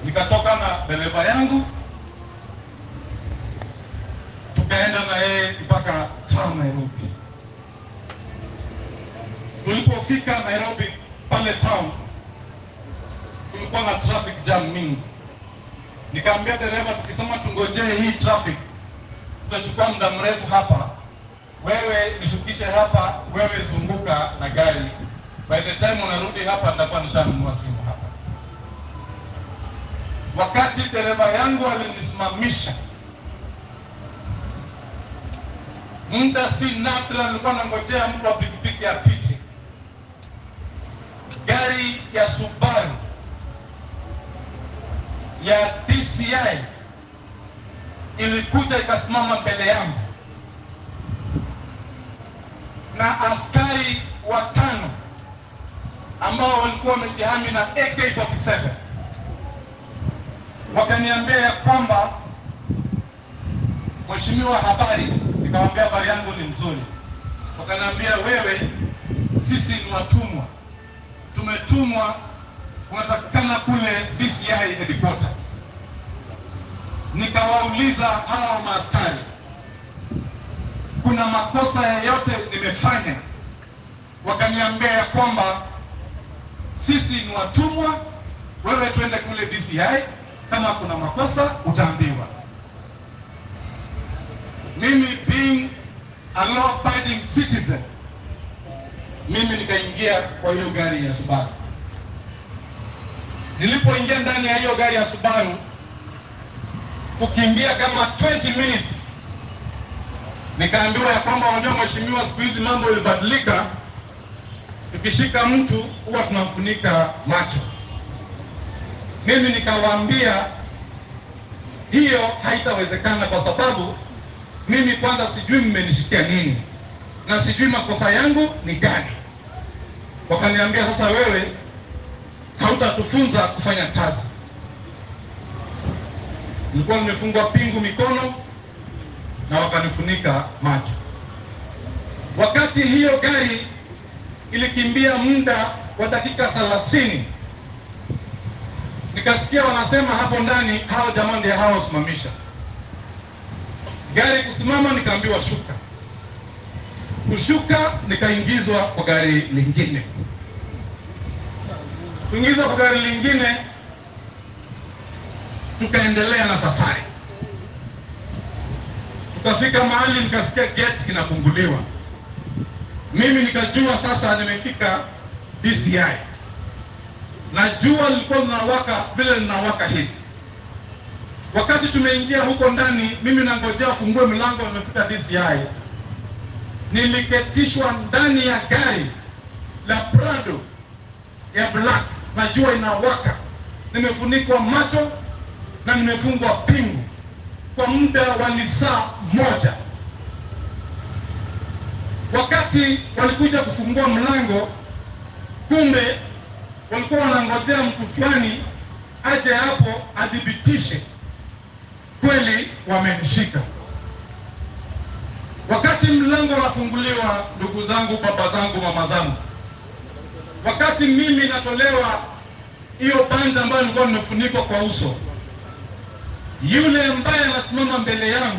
nikatoka na dereva yangu tukaenda na yeye mpaka town Nairobi. Tulipofika Nairobi pale town, kulikuwa na traffic jam mingi. Nikaambia dereva, tukisema tungojee hii traffic tutachukua muda mrefu hapa, wewe nishukishe hapa, wewe zunguka na gari. By the time unarudi hapa, nitakuwa nishanunua simu hapa. Wakati dereva yangu alinisimamisha muda si nadra, nilikuwa nangojea mtu wa pikipiki apite. Gari ya Subaru ya DCI ilikuja ikasimama mbele yangu na askari watano ambao walikuwa wamejihami na AK47 wakaniambia ya kwamba Mheshimiwa, habari. Nikamwambia habari yangu ni nzuri. Wakaniambia wewe, sisi ni watumwa, tumetumwa, unatakikana kule DCI headquarters. Nikawauliza hawa maaskari, kuna makosa yoyote nimefanya? Wakaniambia ya kwamba sisi ni watumwa, wewe twende kule DCI, kama kuna makosa utaambiwa. Mimi being a law abiding citizen, mimi nikaingia kwa hiyo gari ya Subaru. Nilipoingia ndani ya hiyo gari ya Subaru, kukimbia kama 20 minutes, nikaambiwa ya kwamba unajua mheshimiwa, siku hizi mambo ilibadilika, tukishika mtu huwa tunamfunika macho. Mimi nikawaambia hiyo haitawezekana kwa sababu mimi kwanza sijui mmenishikia nini na sijui makosa yangu ni gani. Wakaniambia sasa, wewe hautatufunza kufanya kazi. Nilikuwa nimefungwa pingu mikono na wakanifunika macho. Wakati hiyo gari ilikimbia muda wa dakika thelathini, nikasikia wanasema hapo ndani, hao jamaa ndio hao wasimamisha gari kusimama, nikaambiwa shuka. Kushuka nikaingizwa kwa gari lingine. Kuingizwa kwa gari lingine, tukaendelea na safari. Tukafika mahali nikasikia gate kinafunguliwa. Mimi nikajua sasa nimefika DCI, na jua lilikuwa linawaka vile linawaka hivi Wakati tumeingia huko ndani, mimi nangojea fungue mlango, nimefika DCI, niliketishwa ndani ya gari la Prado ya black, na jua inawaka, nimefunikwa macho na nimefungwa pingu kwa muda wa lisaa moja. Wakati walikuja kufungua mlango, kumbe walikuwa wanangojea mtu fulani aje hapo adhibitishe kweli wamenishika. Wakati mlango unafunguliwa, ndugu zangu, baba zangu, mama zangu, wakati mimi natolewa hiyo banda ambayo nilikuwa nimefunikwa kwa uso, yule ambaye anasimama mbele yangu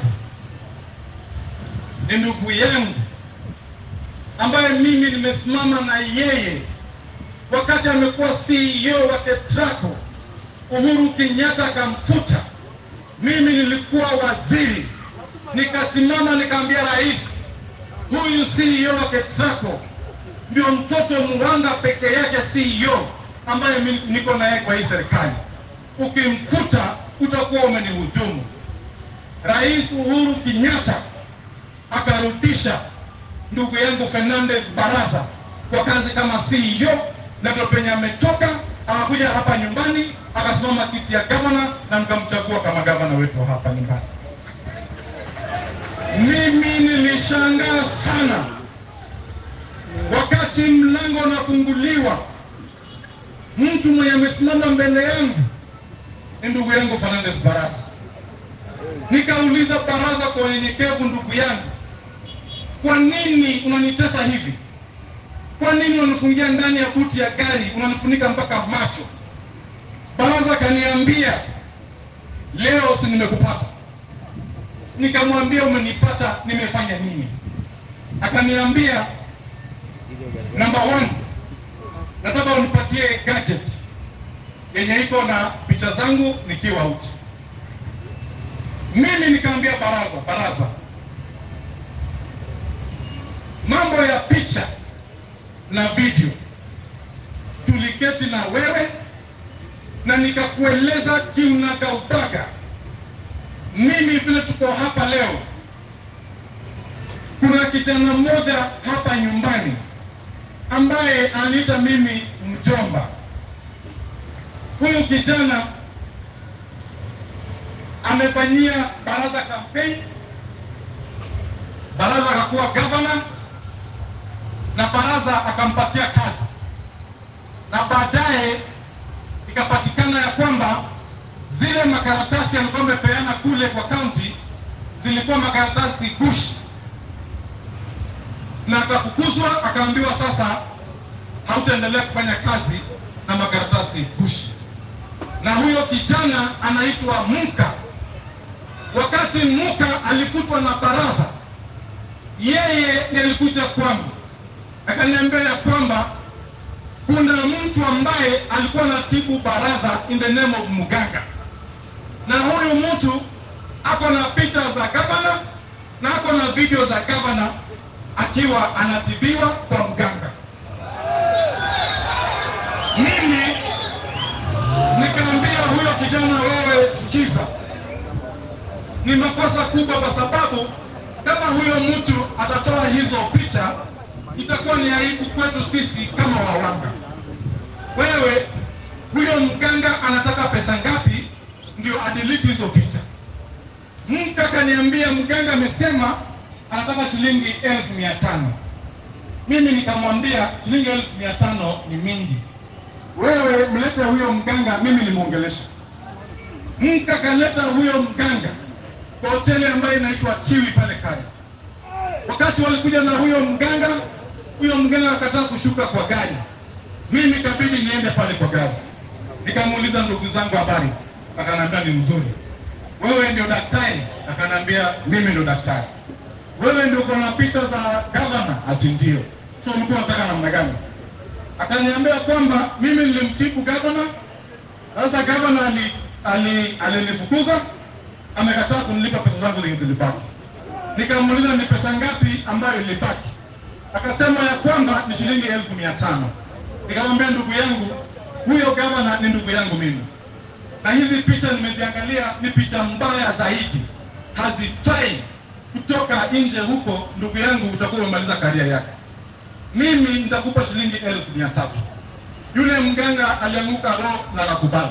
ni ndugu yangu ambaye mimi nimesimama na yeye wakati amekuwa CEO wa KETRACO. Uhuru Kenyatta akamfuta mimi nilikuwa waziri, nikasimama nikaambia rais, huyu CEO wa KETRACO ndio mtoto mwanga peke yake CEO ambaye mi- niko naye kwa hii serikali. Ukimfuta utakuwa umenihujumu. Rais Uhuru Kenyatta akarudisha ndugu yangu Fernandez Baraza kwa kazi kama CEO, na ndio penye ametoka akakuja hapa nyumbani akasimama kiti ya gavana na nikamchagua kama gavana wetu hapa nyumbani. Mimi nilishangaa sana wakati mlango unafunguliwa, mtu mwenye amesimama mbele yangu ni ndugu yangu Fernandez Baraza. Nikauliza Baraza kwa unyenyekevu, ndugu yangu, kwa nini unanitesa hivi? Kwa nini unanifungia ndani ya buti ya gari, unanifunika mpaka macho? Baraza kaniambia leo si nimekupata. Nikamwambia umenipata, nimefanya nini? Akaniambia number one, nataka unipatie gadget yenye iko na picha zangu nikiwa uchi. Mimi nikamwambia baraza, baraza, mambo ya picha na video tuliketi na wewe na nikakueleza kiunagaubaga. Mimi vile tuko hapa leo, kuna kijana mmoja hapa nyumbani ambaye aniita mimi mjomba. Huyu kijana amefanyia baraza kampeni, baraza akakuwa gavana na baraza akampatia kazi, na baadaye ikapatikana ya kwamba zile makaratasi alikuwa amepeana kule kwa kaunti zilikuwa makaratasi gushi, na akafukuzwa, akaambiwa sasa hautaendelea kufanya kazi na makaratasi gushi. Na huyo kijana anaitwa Muka. Wakati Muka alifutwa na baraza, yeye ndiye alikuja kwangu akaniambia ya kwamba kuna mtu ambaye alikuwa anatibu baraza in the name of mganga, na huyu mtu ako na picha za gavana na ako na video za gavana akiwa anatibiwa kwa mganga. Mimi nikaambia huyo kijana, wewe sikiza, ni makosa kubwa, kwa sababu kama huyo mtu atatoa hizo picha itakuwa ni aibu kwetu sisi kama wawanga. Wewe huyo mganga anataka pesa ngapi ndio adelete hizo picha? Mtu akaniambia mganga amesema anataka shilingi elfu mia tano. Mimi nikamwambia shilingi elfu mia tano ni mingi, wewe mlete huyo mganga, mimi nimwongelesha. Mtu akaleta huyo mganga kwa hoteli ambayo inaitwa Chiwi pale Kaya. Wakati walikuja na huyo mganga, huyo mganga akataa kushuka kwa gari, mimi kabidi niende pale kwa gari. Nikamuuliza ndugu zangu habari, akaniambia ni mzuri. Wewe ndio daktari? Akaniambia mimi ndio daktari. Wewe ndio uko na picha za gavana? Ati ndio. So mlikuwa nataka namna gani? Akaniambia kwamba mimi nilimtibu gavana, sasa gavana ali ali alinifukuza, amekataa kunilipa pesa zangu zilibaki. Nikamuuliza ni pesa ngapi ambayo ilibaki, akasema ya kwamba ni shilingi elfu mia tano. Nikamwambia ndugu yangu, huyo gavana ni ndugu yangu mimi, na hizi picha nimeziangalia, ni picha mbaya zaidi, hazifai kutoka nje huko. Ndugu yangu, utakuwa umemaliza karia yake. Mimi nitakupa shilingi elfu mia tatu. Yule mganga alianguka roho na nakubali.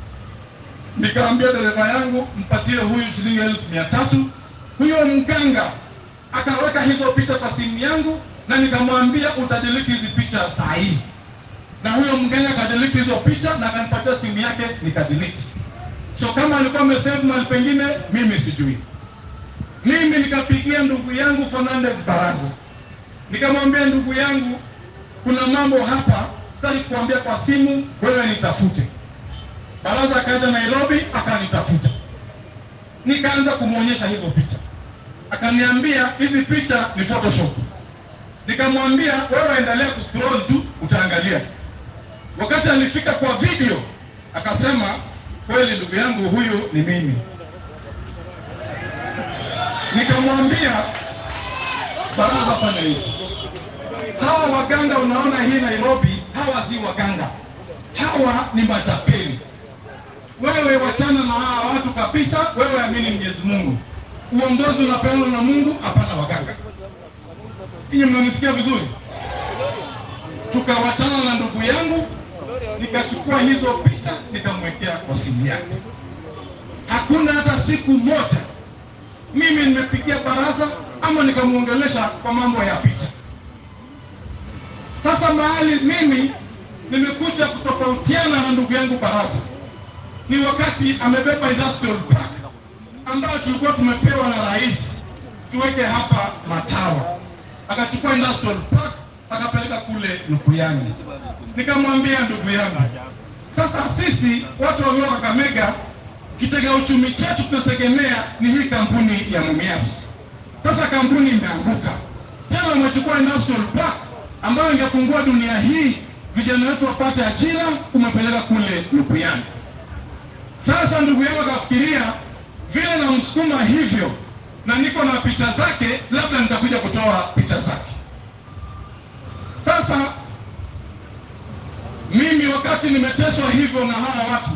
Nikaambia dereva yangu mpatie huyu shilingi elfu mia tatu. Huyo mganga akaweka hizo picha kwa simu yangu, na nikamwambia utadelete hizi picha saa hii, na huyo mganga akadelete hizo picha na akanipatia simu yake nikadelete. So kama alikuwa amesave mahali pengine, mimi sijui. Mimi nikapigia ndugu yangu Fernandez Baraza, nikamwambia ndugu yangu, kuna mambo hapa sitaki kuambia kwa simu, wewe nitafute. Baraza akaenda Nairobi akanitafuta, nikaanza kumwonyesha hizo picha, akaniambia hizi picha ni Photoshop. Nikamwambia wewe endelea kuscroll tu utaangalia. Wakati alifika kwa video akasema, kweli ndugu yangu, huyu ni mimi. Nikamwambia baraza, fanya hivi, hawa waganga unaona hii Nairobi, hawa si waganga, hawa ni matapeli. Wewe wachana na hawa watu kabisa, wewe amini Mwenyezi Mungu. Uongozi unapeanwa na Mungu, hapana waganga. Ninyi mnanisikia vizuri? Tukawachana na ndugu yangu, nikachukua hizo picha nikamwekea kwa simu yake. Hakuna hata siku moja mimi nimepigia baraza ama nikamwongelesha kwa mambo ya picha. Sasa mahali mimi nimekuja kutofautiana na ndugu yangu baraza ni wakati amebeba industrial park ambayo tulikuwa tumepewa na rais tuweke hapa Matawa, akachukua industrial park akapeleka kule Lukuyani. Nikamwambia ndugu yangu, Sasa sisi watu walio Kakamega, kitega uchumi chetu tunategemea ni hii kampuni ya Mumias. Sasa kampuni imeanguka tena, wamechukua industrial park ambayo ingefungua dunia hii, vijana wetu wapate ajira, umepeleka kule Lupuyani. Sasa ndugu yangu akafikiria vile namsukuma hivyo na niko na picha zake, labda nitakuja kutoa picha zake. Sasa mimi wakati nimeteswa hivyo na hawa watu,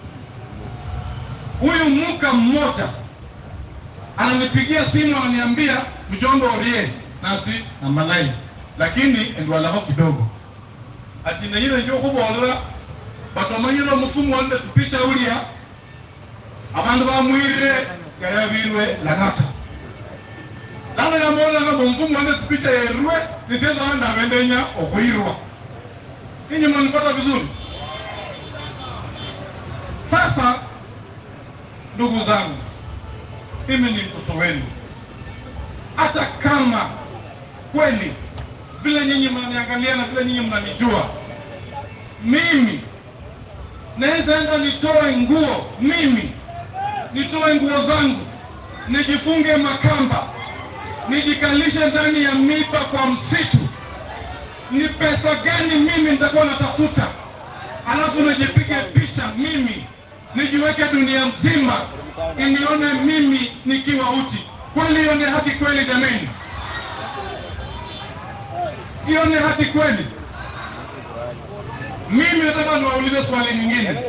huyu muka mmoja ananipigia simu ananiambia, mjomba orie nasi amalai lakini endwalaho kidogo ati neyile njo kubolela batomanyire omufumu wande tupicha ulia abandu bamwirire gayabirwe lang'ata lano yambolanga bomufumu wande tupicha yerwe niseza wanda abendenya okwirwa ninyi mnanipata vizuri sasa ndugu zangu mimi ni mtoto wenu hata kama kweli vile nyinyi mnaniangalia na vile nyinyi mnanijua mimi naweza enda nitoe nguo mimi nitoe nguo zangu nijifunge makamba nijikalishe ndani ya miba kwa msitu ni pesa gani mimi nitakuwa natafuta alafu nijipige picha mimi nijiweke dunia mzima inione mimi nikiwa uchi kweli hiyo ni haki kweli jameni hiyo ni haki kweli mimi nataka niwaulize swali nyingine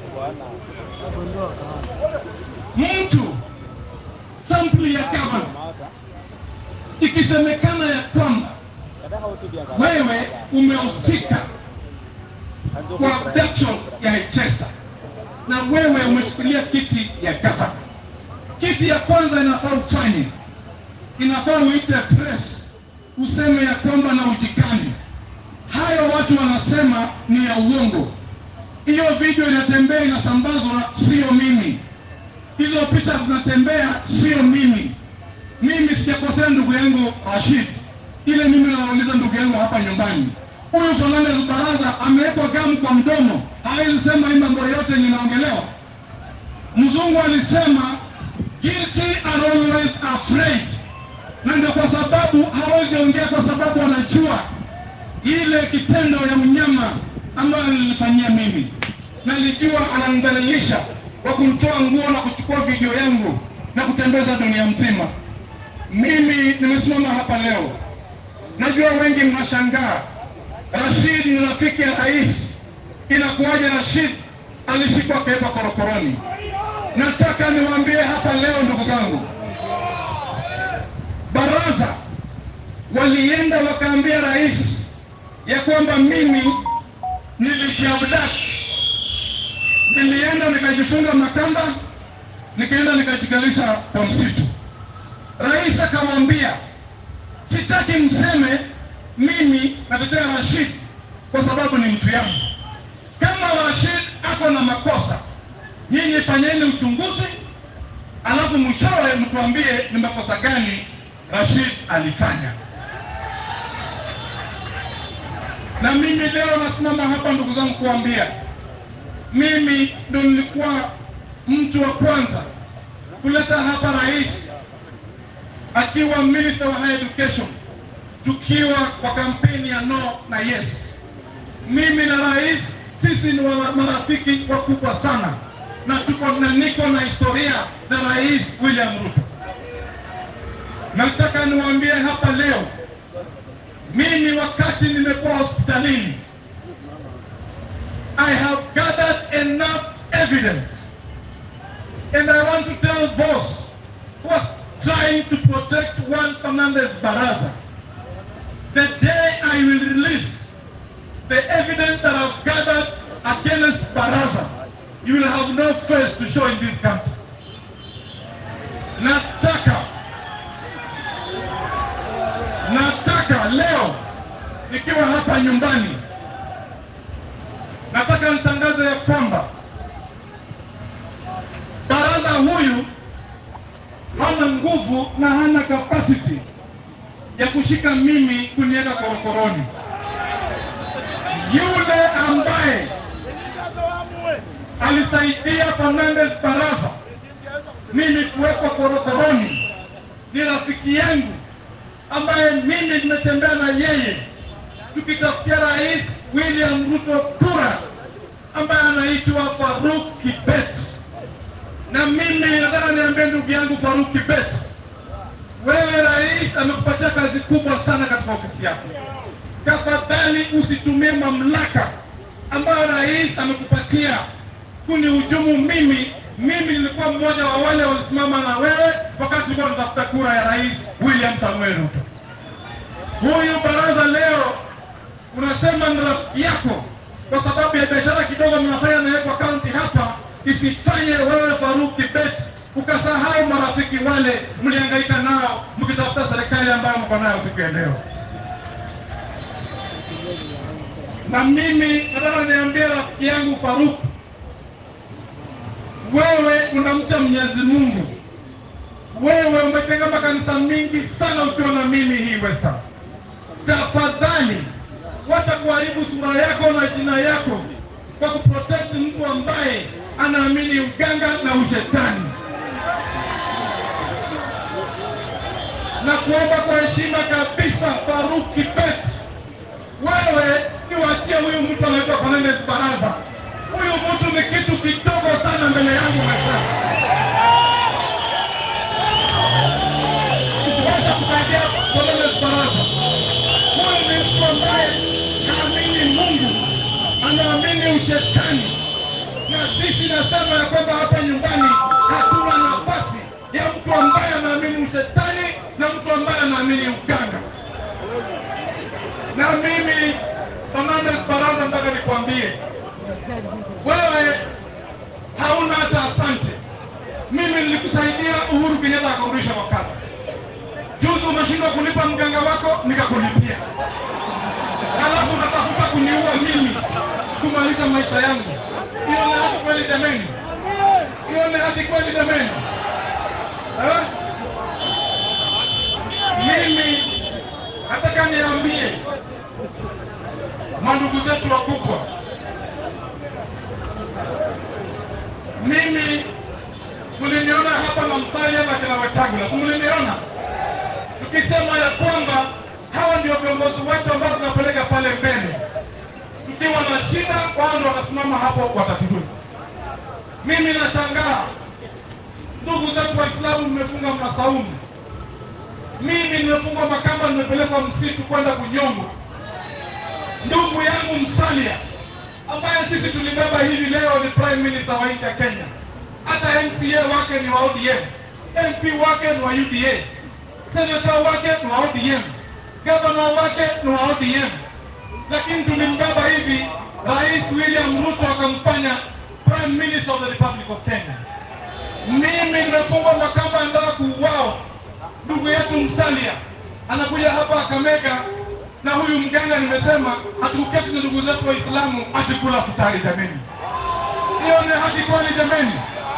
mtu sampuli ya gavana ikisemekana ya kwamba wewe umehusika kwa abduction ya Echesa na wewe umechukulia kiti ya gavana, kiti ya kwanza inafaa ufanye, inafaa uite press useme ya kwamba na ujikani. Hayo watu wanasema ni ya uongo. Hiyo video inatembea inasambazwa, sio mimi. Hizo picha zinatembea, sio mimi. Mimi sijakosea ndugu yangu Rashid, ile mimi nawauliza ndugu yangu hapa nyumbani. Huyu Fernandez Baraza amewekwa gamu kwa mdomo, hawezi sema hii mambo yote ninaongelewa. Mzungu alisema guilty are always afraid, na ndio kwa sababu hawezi ongea, kwa sababu anajua ile kitendo ya mnyama ambayo nilifanyia mimi. Nalijua ananidhalilisha kwa kumtoa nguo na kuchukua video yangu na kutembeza dunia mzima. Mimi nimesimama hapa leo, najua wengi mnashangaa, Rashid ni rafiki ya rais, inakuwaje Rashid alishikwa akawekwa korokoroni? Nataka niwaambie hapa leo, ndugu zangu, baraza walienda wakaambia rais ya kwamba mimi nilijiabdaki, nilienda nikajifunga makamba, nikaenda nikajikalisha kwa msitu. Rais akamwambia sitaki mseme mimi natetea Rashid kwa sababu ni mtu yangu. Kama Rashid ako na makosa, nyinyi fanyeni uchunguzi, alafu mwishowe mtuambie ni makosa gani Rashid alifanya. Na mimi leo nasimama hapa ndugu zangu kuambia, mimi ndo nilikuwa mtu wa kwanza kuleta hapa rais akiwa minister wa higher education, tukiwa kwa kampeni ya no na yes. Mimi na rais sisi ni wa- marafiki wakubwa sana, na tuko na niko na historia na rais William Ruto. Nataka niwaambie hapa leo, mimi wakati nimekuwa hospitalini, I have gathered enough evidence and I want to tell those who are trying to protect Juan Fernandez Baraza, the day I will release the evidence that I've gathered against Baraza, you will have no face to show in this country. Nataka nataka leo nikiwa hapa nyumbani, nataka nitangaze ya kwamba baraza huyu hana nguvu na hana capacity ya kushika mimi kuniweka korokoroni. Yule ambaye aliyemsaidia Fernandez Barasa mimi kuwekwa korokoroni ni rafiki yangu ambaye mimi nimetembea na yeye tukitafutia Rais William Ruto kura ambaye anaitwa Faruk Kibet. Na mimi nataka niambie ndugu yangu Faruk Kibet, wewe rais amekupatia kazi kubwa sana katika ofisi yako. Tafadhali usitumie mamlaka ambayo rais amekupatia kunihujumu mimi. Mimi nilikuwa mmoja wa wale walisimama na wewe wakati tulikuwa tunatafuta kura ya rais William Samuel Ruto. Huyu baraza leo unasema ni rafiki yako kwa sababu ya biashara kidogo mnafanya naye kwa kaunti hapa, isifanye wewe Faruk Kibet ukasahau marafiki wale mlihangaika nao mkitafuta serikali ambayo mko nayo siku ya leo. Na mimi nataka niambie rafiki yangu Faruk, wewe unamcha Mwenyezi Mungu, wewe umetenga makanisa mingi sana ukiwa na mimi hii Western. Tafadhali wacha kuharibu sura yako na jina yako kwa kuprotect mtu ambaye anaamini uganga na ushetani. Na kuomba kwa heshima kabisa, Faruk Kibet, wewe niwachie huyu mtu anaitwa Fernandez Baraza. Huyu mtu ni kitu kidogo sana mbele yangu maishani. Wacha kusaidia Fernandez Baraza. Huyu ni mtu ambaye haamini Mungu, anaamini ushetani, na sisi nasema ya kwamba hapa nyumbani hatuna nafasi ya mtu ambaye anaamini ushetani na mtu ambaye anaamini uganga. Na mimi Fernandez Baraza, nataka nikwambie wewe hauna hata asante. Mimi nilikusaidia Uhuru Kenyatta akarudisha wakati juzi, umeshindwa kulipa mganga wako, nikakulipia halafu unatafuta kuniua mimi kumaliza maisha yangu. Hiyo ni haki kweli jameni? Hiyo ni haki kweli jameni? Eh? Mimi nataka niambie mandugu zetu wakubwa, mimi mliniona hapa na Musalia na kina Wetangula, si mliniona tukisema ya kwamba hawa ndio viongozi wetu ambao tunapeleka pale mbele. Tukiwa na shida, wao ndio watasimama hapo watatutuni. Mimi nashangaa ndugu zetu Waislamu, mmefunga masaumu, mimi nimefungwa makamba, nimepelekwa msitu kwenda kunyongwa. Ndugu yangu Musalia ambaye sisi tulibeba hivi leo ni prime minister wa nchi ya Kenya, hata MCA wake ni wa ODM, MP wake ni wa UDA, seneta wake ni wa ODM, gavana wake ni wa ODM, lakini tulimbeba hivi, Rais William Ruto akamfanya prime minister of the Republic of Kenya. Mimi nimefungwa makamba, anataka kuuawa. Ndugu yetu Musalia anakuja hapa Kakamega na huyu mganga, nimesema hatukuketi na ndugu zetu Waislamu atikula futari. Jameni, hiyo ni haki kweli jameni?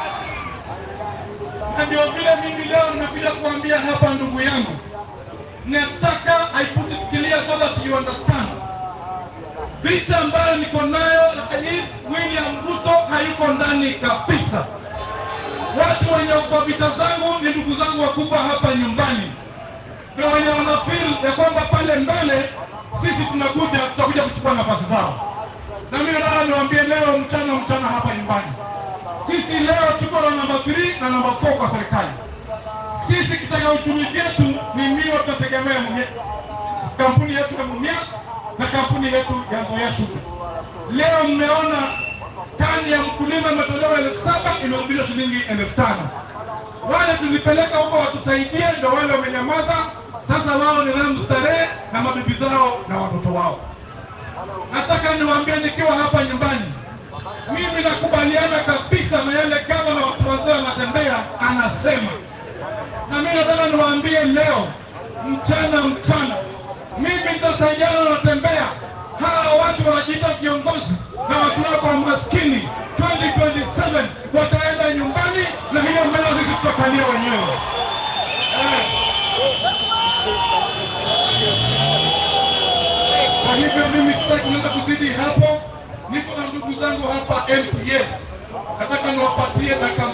Na ndio vile mimi leo nimekuja kuambia hapa, ndugu yangu, nataka I put it clear so that you understand vita ambayo niko nayo Rais William Ruto hayuko ndani kabisa. Watu wenye kwa vita zangu ni ndugu zangu wakubwa hapa nyumbani, ndio wenye wanafeel ya kwamba pale mbele sisi tunakuja tutakuja kuchukua nafasi zao. Na mimi nataka niwaambie leo mchana mchana hapa nyumbani, sisi leo tuko na namba 3 na namba 4 kwa serikali. Sisi kitaka uchumi chetu ni miwa, tunategemea mwenye kampuni yetu ya Mumias na kampuni yetu ya Nzoia Sugar. Leo mmeona tani ya mkulima imetolewa elfu saba imerudishwa shilingi elfu tano. Wale tulipeleka huko watusaidie, ndio wale wamenyamaza. Sasa wao ni raha starehe na mabibi zao na watoto wao. Nataka niwaambie nikiwa hapa nyumbani, mimi nakubaliana kabisa na yale gavana wa Trans Nzoia anatembea anasema, na mimi nataka niwaambie leo mchana mchana, mimi nitasaidiana na Tembea. Hawa watu wanajiita viongozi na watu wako maskini, 2027 wataenda nyumbani, na hiyo mela sisi tutakalia wenyewe eh. Kwa hivyo mimi sitaki kuweza kuzidi hapo. Niko na ndugu zangu hapa MCS, nataka Nataka niwapatie dakika